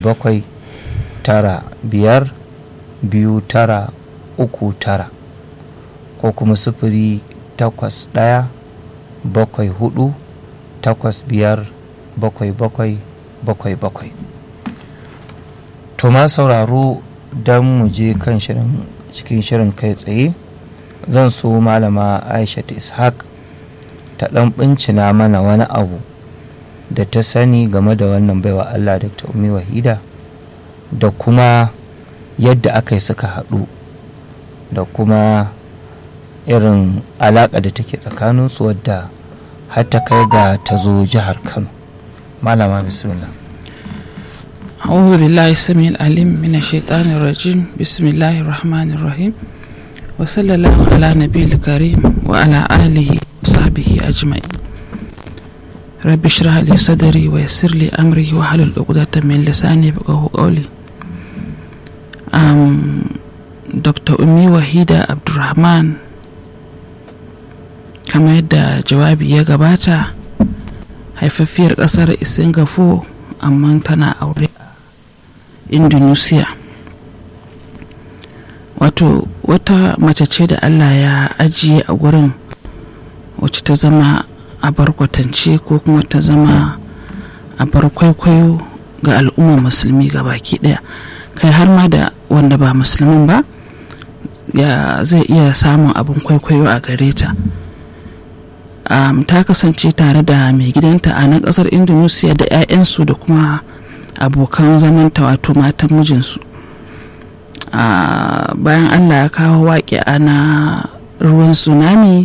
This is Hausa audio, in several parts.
bakwai tara biyar biyu tara uku tara ko kuma sifiri takwas ɗaya bakwai hudu takwas biyar bakwai bakwai bakwai bakwai to ma sauraro don mu je kan shirin cikin shirin kai tsaye zan so malama aisha ishaq ta ɗan bincina mana wani abu da ta sani game da wannan baiwa allah dr umi wahida da kuma yadda aka yi suka haɗu da kuma irin alaƙa da take tsakaninsu wadda har ta kai ga ta zo jihar kano malama bismillah أعوذ بالله السميع العليم من الشيطان الرجيم بسم الله الرحمن الرحيم وصلى الله على نبي الكريم وعلى آله وصحبه أجمعين رب اشرح لي صدري ويسر لي أمري واحلل عقدة من لساني يفقهوا قولي أم دكتور أمي وحيدة عبد الرحمن كما يدى جوابي يا gabata haifaffiyar ƙasar singapore amma tana aure a indonesia wato wata mace ce da allah ya ajiye a gurin wacce ta zama a barkwatance ko kuma ta zama a bar kwaikwayo ga al'ummar musulmi ga baki daya kai har ma da wanda ba musulmin ba ya zai iya samun abin kwaikwayo a gare ta um, ta kasance tare da mai gidanta a nan kasar indonesia da 'ya'yansu da kuma abokan zamanta wato matan mijinsu uh, bayan allah ya kawo waƙi na ruwan tsunami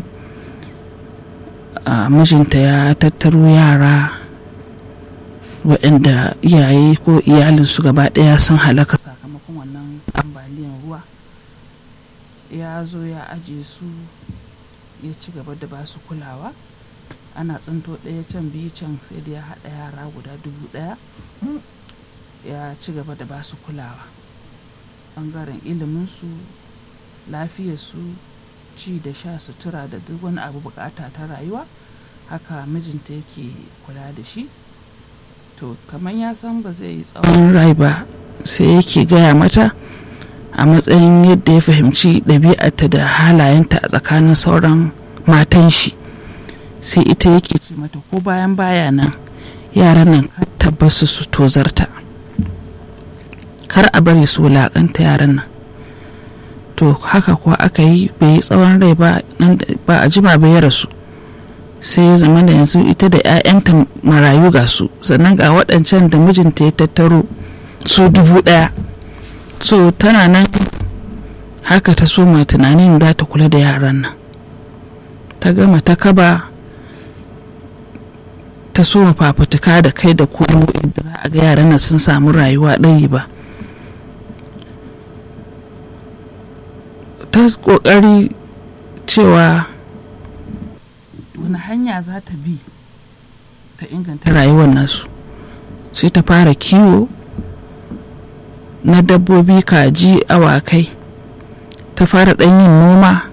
uh, mijinta ya tattaro yara waɗanda iyaye ko iyalinsu gaba ɗaya sun halaka sakamakon wannan ambaliyan ruwa ya zo ya aje su ya ci gaba da basu kulawa ana tsinto ɗaya can biyu can sai da ya haɗa yara guda dubu ɗaya ya ci gaba da basu kulawa ɓangaren iliminsu lafiyarsu ci da sha sutura da duk wani abu bukata ta rayuwa haka mijinta yake kula da shi to kamar ya san ba zai yi tsawon rai ba sai yake gaya mata a matsayin yadda ya fahimci ɗabi'arta da halayenta a tsakanin sauran matan shi sai ita yake ce mata ko bayan baya nan yaran nan tabbasu su tozarta kar a bari su wulaƙanta yaran nan to haka kuwa aka yi bai yi tsawon rai ba a jima bai rasu sai ya zama da yanzu ita da 'ya'yanta marayu ga su sannan ga waɗancan da mijinta ya tattaro su dubu ɗaya so tana nan haka ta soma tunanin za ta kula da yaran nan ta gama ta kaba ta soma fafutuka da kai da komo inda za a ga yaran nan sun samu rayuwa ɗayi ba ta ƙoƙari cewa wani hanya za ta bi ta inganta rayuwar nasu sai ta fara kiwo na dabbobi kaji awakai ta fara ɗan yin noma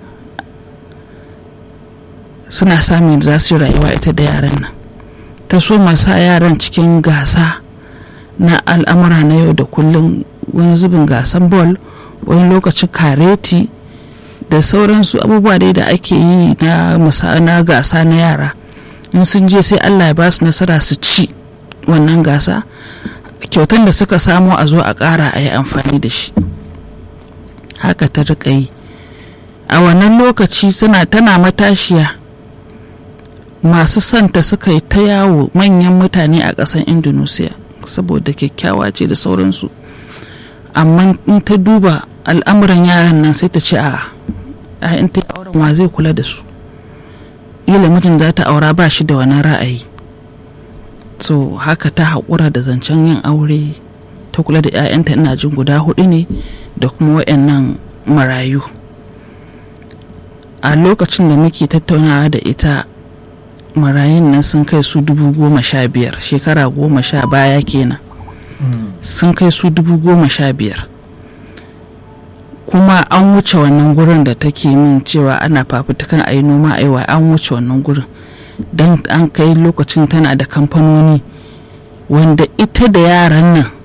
suna samun za su rayuwa ita da yaran nan ta so sa yaran cikin gasa na al'amura na yau da kullum wani zubin gasan bol wani lokacin kareti da sauransu abubuwa dai da ake yi na na gasa na yara in sun je sai allah ya ba su nasara su ci wannan gasa kyautan da suka samo a zo a ƙara a yi amfani da shi haka ta riƙa yi a wannan lokaci suna tana matashiya masu santa suka yi ta yawo manyan mutane a ƙasar indonesia saboda kyakkyawa ce da sauransu amma in ta duba al'amuran yaran nan sai ta ce a in ta auren wa zai kula da su ila mutum za ta aura ba shi da wani ra'ayi so haka ta haƙura da zancen yin aure ta kula da 'ya'yanta ina jin guda hudu ne da kuma waɗannan marayu a lokacin da muke tattaunawa da ita marayun nan sun kai su dubu goma sha biyar shekara goma sha baya kenan sun kai su dubu goma sha biyar kuma an wuce wannan gurin da take min cewa ana fafutukan a yi noma aiwa an wuce wannan gurin don an kai lokacin tana da kamfanoni wanda ita da yaran nan